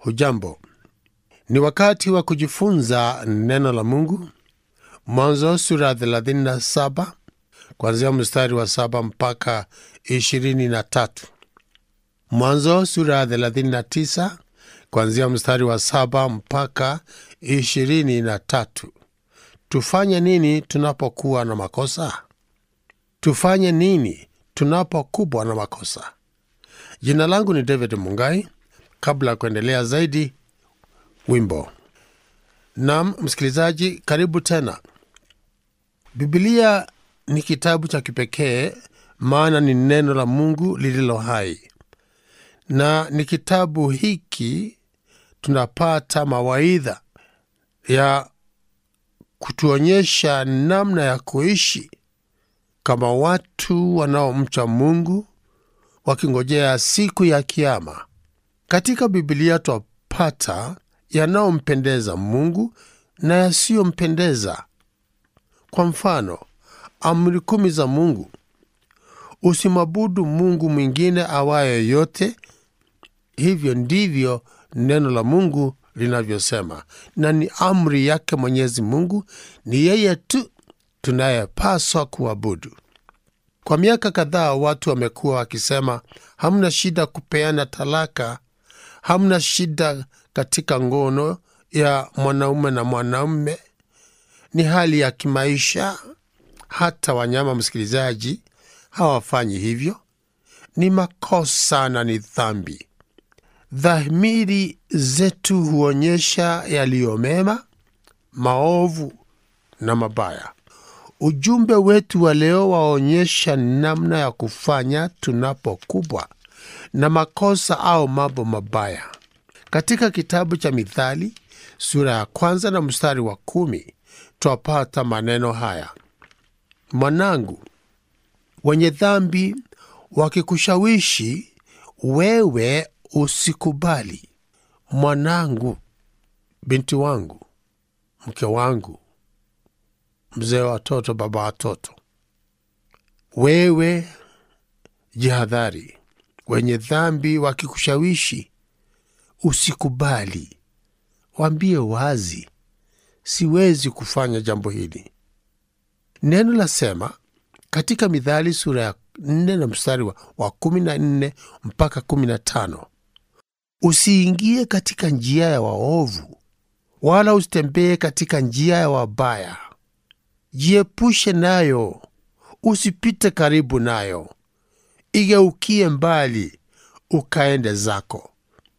Hujambo, ni wakati wa kujifunza neno la Mungu. Mwanzo sura ya 37 kuanzia mstari wa saba mpaka ishirini na tatu. Mwanzo sura ya 39 kuanzia mstari wa saba mpaka ishirini na tatu. Tufanye nini tunapokuwa na makosa? Tufanye nini tunapokumbwa na makosa? Jina langu ni David Mungai. Kabla ya kuendelea zaidi, wimbo. Naam, msikilizaji, karibu tena. Bibilia ni kitabu cha kipekee, maana ni neno la Mungu lililo hai, na ni kitabu hiki tunapata mawaidha ya kutuonyesha namna ya kuishi kama watu wanaomcha Mungu wakingojea siku ya Kiama. Katika Bibilia twapata yanayompendeza Mungu na yasiyompendeza. Kwa mfano, amri kumi za Mungu: usimwabudu Mungu mwingine awaye yote. Hivyo ndivyo neno la Mungu linavyosema, na ni amri yake Mwenyezi Mungu. Ni yeye tu tunayepaswa kuabudu. Kwa miaka kadhaa watu wamekuwa wakisema hamna shida kupeana talaka, hamna shida katika ngono ya mwanaume na mwanaume, ni hali ya kimaisha. Hata wanyama, msikilizaji, hawafanyi hivyo. Ni makosa na ni dhambi. Dhamiri zetu huonyesha yaliyo mema, maovu na mabaya. Ujumbe wetu wa leo waonyesha namna ya kufanya tunapokubwa na makosa au mambo mabaya. Katika kitabu cha Mithali sura ya kwanza na mstari wa kumi twapata maneno haya: mwanangu, wenye dhambi wakikushawishi wewe usikubali. Mwanangu, binti wangu, mke wangu mzee wa watoto, baba watoto, wewe jihadhari. Wenye dhambi wakikushawishi usikubali, waambie wazi, siwezi kufanya jambo hili. Neno lasema katika Mithali sura ya nne na mstari wa, wa kumi na nne mpaka kumi na tano usiingie katika njia ya waovu, wala usitembee katika njia ya wabaya Jiepushe nayo, usipite karibu nayo. Igeukie mbali, ukaende zako.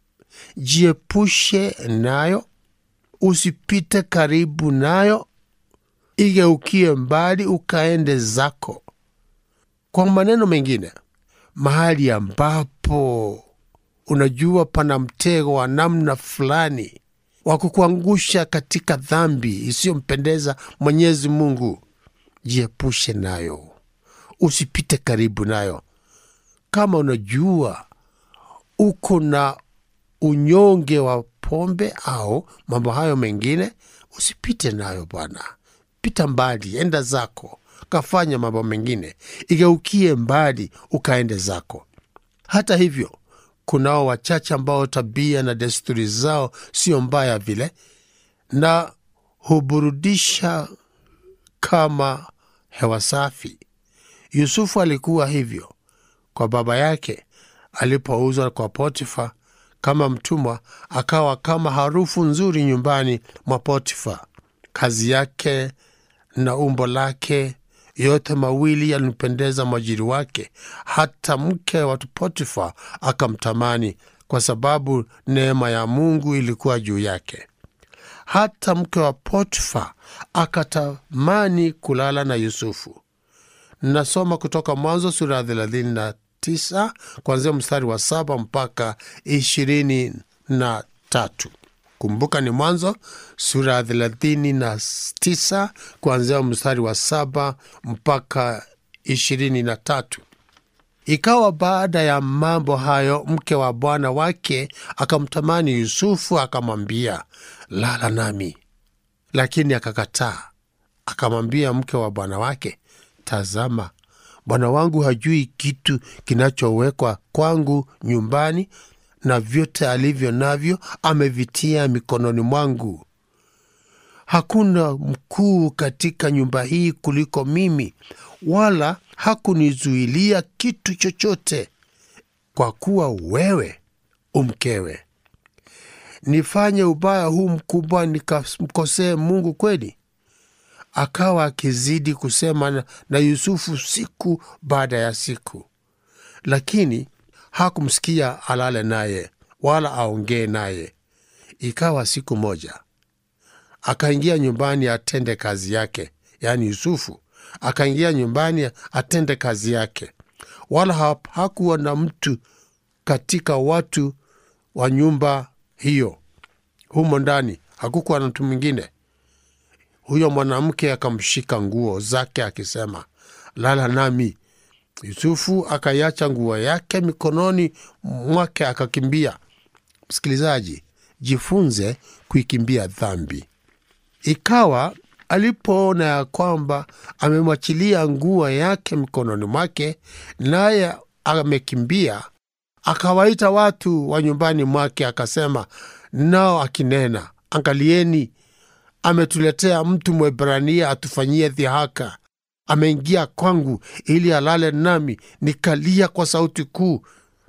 Jiepushe nayo, usipite karibu nayo. Igeukie mbali, ukaende zako. Kwa maneno mengine, mahali ambapo unajua pana mtego wa namna fulani wa kukuangusha katika dhambi isiyompendeza Mwenyezi Mungu, jiepushe nayo, usipite karibu nayo. Kama unajua uko na unyonge wa pombe au mambo hayo mengine, usipite nayo bwana, pita mbali, enda zako, kafanya mambo mengine, igeukie mbali, ukaende zako. Hata hivyo kunao wachache ambao tabia na desturi zao sio mbaya vile na huburudisha kama hewa safi. Yusufu alikuwa hivyo kwa baba yake alipouzwa kwa Potifa kama mtumwa, akawa kama harufu nzuri nyumbani mwa Potifa. Kazi yake na umbo lake yote mawili yalimpendeza mwajiri wake, hata mke wa Potifa akamtamani, kwa sababu neema ya Mungu ilikuwa juu yake. Hata mke wa Potifa akatamani kulala na Yusufu. Nasoma kutoka Mwanzo sura ya thelathini na tisa kuanzia mstari wa saba mpaka ishirini na tatu. Kumbuka ni Mwanzo sura ya thelathini na tisa kuanzia mstari wa saba mpaka ishirini na tatu. Ikawa baada ya mambo hayo, mke wa bwana wake akamtamani Yusufu, akamwambia, lala nami. Lakini akakataa. Akamwambia mke wa bwana wake, tazama, bwana wangu hajui kitu kinachowekwa kwangu nyumbani, na vyote alivyo navyo amevitia mikononi mwangu. Hakuna mkuu katika nyumba hii kuliko mimi, wala hakunizuilia kitu chochote. Kwa kuwa wewe umkewe, nifanye ubaya huu mkubwa nikamkosee Mungu kweli? Akawa akizidi kusema na, na Yusufu siku baada ya siku, lakini hakumsikia alale naye wala aongee naye. Ikawa siku moja akaingia nyumbani atende kazi yake, yaani Yusufu akaingia nyumbani atende kazi yake, wala hakuwa na mtu katika watu wa nyumba hiyo. Humo ndani hakukuwa na mtu mwingine. Huyo mwanamke akamshika nguo zake akisema, lala nami. Yusufu akaiacha nguo yake mikononi mwake akakimbia. Msikilizaji, jifunze kuikimbia dhambi. Ikawa alipoona ya kwamba amemwachilia nguo yake mikononi mwake, naye amekimbia, akawaita watu wa nyumbani mwake, akasema nao akinena, angalieni, ametuletea mtu Mwebrania atufanyie dhihaka. Ameingia kwangu ili alale nami, nikalia kwa sauti kuu.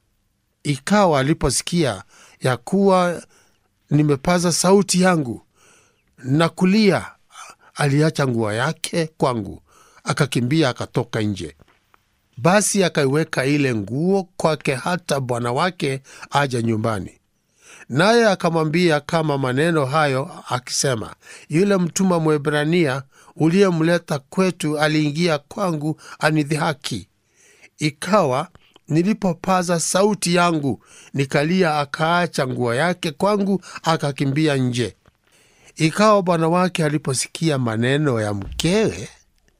Ikawa aliposikia ya kuwa nimepaza sauti yangu na kulia, aliacha nguo yake kwangu, akakimbia akatoka nje. Basi akaiweka ile nguo kwake hata bwana wake aja nyumbani, naye akamwambia kama maneno hayo akisema, yule mtuma Mwebrania uliyemleta kwetu aliingia kwangu anidhihaki. Ikawa nilipopaza sauti yangu nikalia, akaacha nguo yake kwangu akakimbia nje. Ikawa bwana wake aliposikia maneno ya mkewe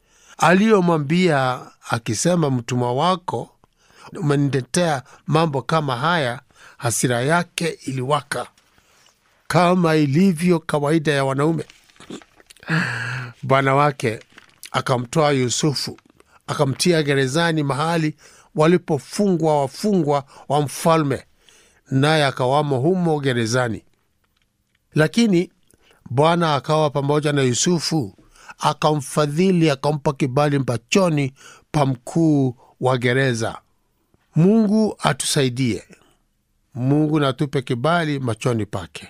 aliyomwambia akisema, mtumwa wako umeniletea mambo kama haya, hasira yake iliwaka kama ilivyo kawaida ya wanaume. Bwana wake akamtoa Yusufu akamtia gerezani, mahali walipofungwa wafungwa wa mfalme, naye akawamo humo gerezani. Lakini Bwana akawa pamoja na Yusufu, akamfadhili, akampa kibali machoni pa mkuu wa gereza. Mungu atusaidie. Mungu natupe kibali machoni pake,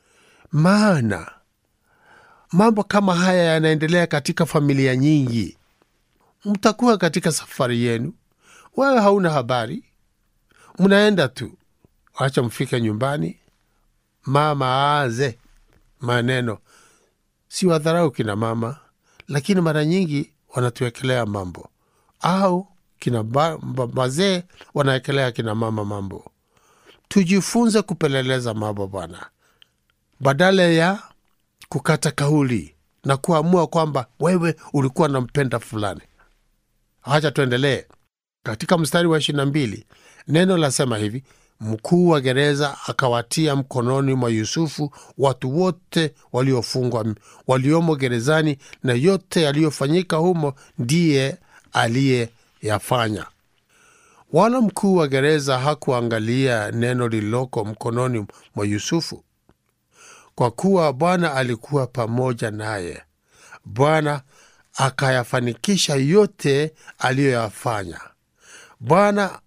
maana mambo kama haya yanaendelea katika familia nyingi. Mtakuwa katika safari yenu, wewe hauna habari, mnaenda tu, wacha mfike nyumbani, mama aaze maneno. Si wadharau kina mama, lakini mara nyingi wanatuwekelea mambo, au kina wazee wanawekelea kina mama mambo. Tujifunze kupeleleza mambo bwana, badala ya kukata kauli na kuamua kwamba wewe ulikuwa nampenda fulani. Hacha tuendelee katika mstari wa ishirini na mbili. Neno lasema hivi: mkuu wa gereza akawatia mkononi mwa Yusufu watu wote waliofungwa waliomo gerezani, na yote yaliyofanyika humo ndiye aliyeyafanya. Wala mkuu wa gereza hakuangalia neno lililoko mkononi mwa Yusufu, kwa kuwa Bwana alikuwa pamoja naye. Bwana akayafanikisha yote aliyoyafanya. Bwana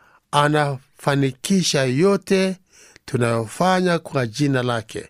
anafanikisha yote tunayofanya kwa jina lake.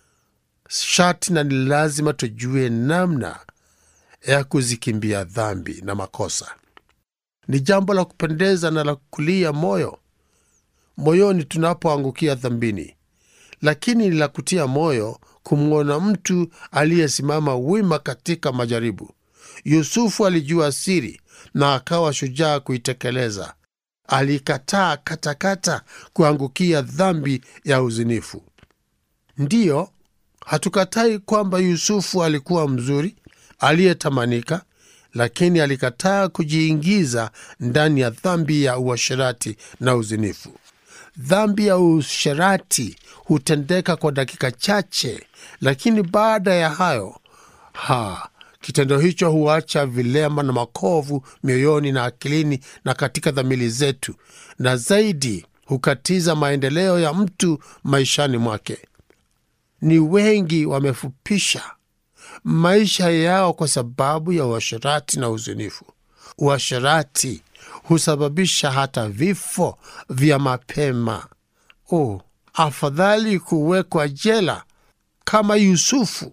Sharti na ni lazima tujue namna ya kuzikimbia dhambi na makosa. Ni jambo la kupendeza na la kulia moyo moyoni tunapoangukia dhambini, lakini ni la kutia moyo kumwona mtu aliyesimama wima katika majaribu. Yusufu alijua siri na akawa shujaa kuitekeleza. Alikataa katakata kuangukia dhambi ya uzinifu. Ndiyo, hatukatai kwamba Yusufu alikuwa mzuri aliyetamanika, lakini alikataa kujiingiza ndani ya dhambi ya uasherati na uzinifu. Dhambi ya uasherati hutendeka kwa dakika chache, lakini baada ya hayo ha kitendo hicho huacha vilema na makovu mioyoni na akilini na katika dhamiri zetu, na zaidi hukatiza maendeleo ya mtu maishani mwake. Ni wengi wamefupisha maisha yao kwa sababu ya uasherati na uzinifu. Uasherati husababisha hata vifo vya mapema. Oh, afadhali kuwekwa jela kama Yusufu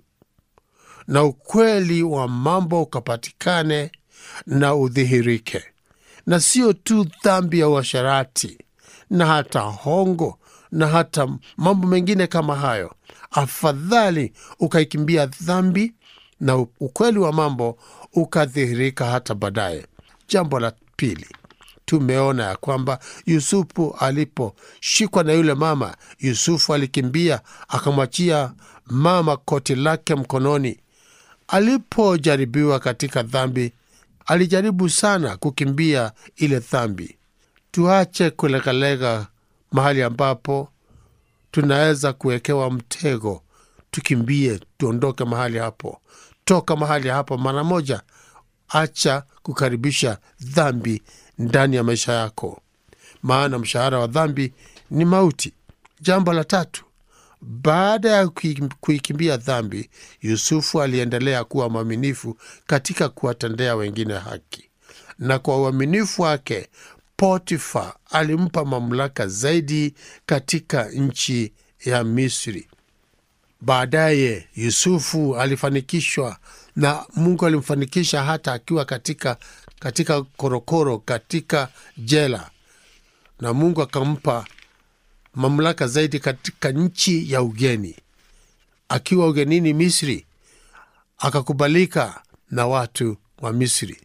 na ukweli wa mambo ukapatikane na udhihirike, na sio tu dhambi ya uasherati na hata hongo na hata mambo mengine kama hayo. Afadhali ukaikimbia dhambi na ukweli wa mambo ukadhihirika hata baadaye. Jambo la pili, tumeona ya kwamba Yusufu aliposhikwa na yule mama, Yusufu alikimbia akamwachia mama koti lake mkononi. Alipojaribiwa katika dhambi, alijaribu sana kukimbia ile dhambi. Tuache kulegalega mahali ambapo tunaweza kuwekewa mtego, tukimbie, tuondoke mahali hapo. Toka mahali hapo mara moja. Acha kukaribisha dhambi ndani ya maisha yako, maana mshahara wa dhambi ni mauti. Jambo la tatu, baada ya kuikimbia dhambi, Yusufu aliendelea kuwa mwaminifu katika kuwatendea wengine haki, na kwa uaminifu wake Potifa alimpa mamlaka zaidi katika nchi ya Misri. Baadaye Yusufu alifanikishwa na Mungu alimfanikisha hata akiwa katika, katika korokoro katika jela, na Mungu akampa mamlaka zaidi katika nchi ya ugeni. Akiwa ugenini Misri, akakubalika na watu wa Misri.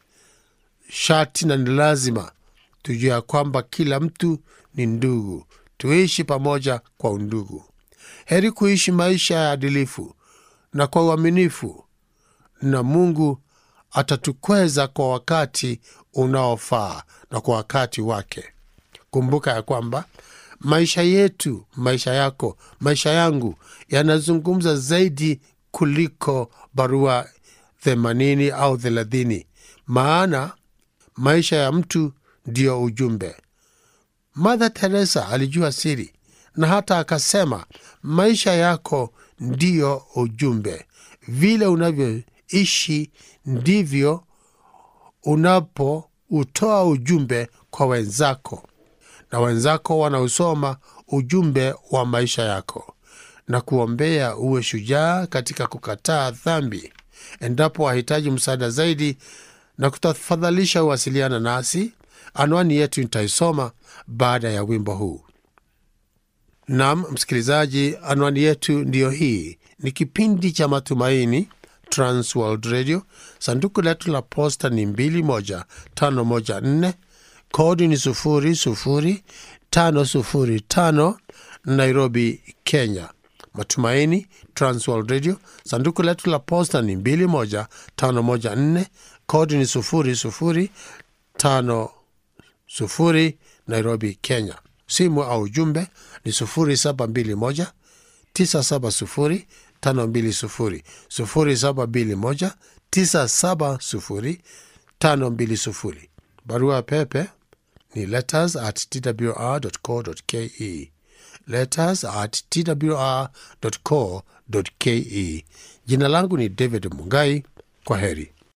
Shati na ni lazima tujue ya kwamba kila mtu ni ndugu, tuishi pamoja kwa undugu. Heri kuishi maisha ya adilifu na kwa uaminifu, na Mungu atatukweza kwa wakati unaofaa na kwa wakati wake. Kumbuka ya kwamba maisha yetu, maisha yako, maisha yangu yanazungumza zaidi kuliko barua themanini au thelathini, maana maisha ya mtu ndiyo ujumbe. Mother Teresa alijua siri na hata akasema, maisha yako ndiyo ujumbe. Vile unavyoishi ndivyo unapoutoa ujumbe kwa wenzako, na wenzako wanausoma ujumbe wa maisha yako, na kuombea uwe shujaa katika kukataa dhambi. Endapo wahitaji msaada zaidi na kutafadhalisha uwasiliana nasi. Anwani yetu nitaisoma baada ya wimbo huu. Nam msikilizaji, anwani yetu ndiyo hii. Ni kipindi cha Matumaini, Transworld Radio. Sanduku letu la posta ni 21514 kodi ni 00505 Nairobi, Kenya. Matumaini, Transworld Radio. Sanduku letu la posta ni 21514 kodi ni 005 Nairobi, Kenya. Simu au ujumbe ni 0721 970 520 0721 970 520. Barua pepe ni letters at twr.co.ke, letters at twr.co.ke. Jina langu ni David Mungai. Kwa heri.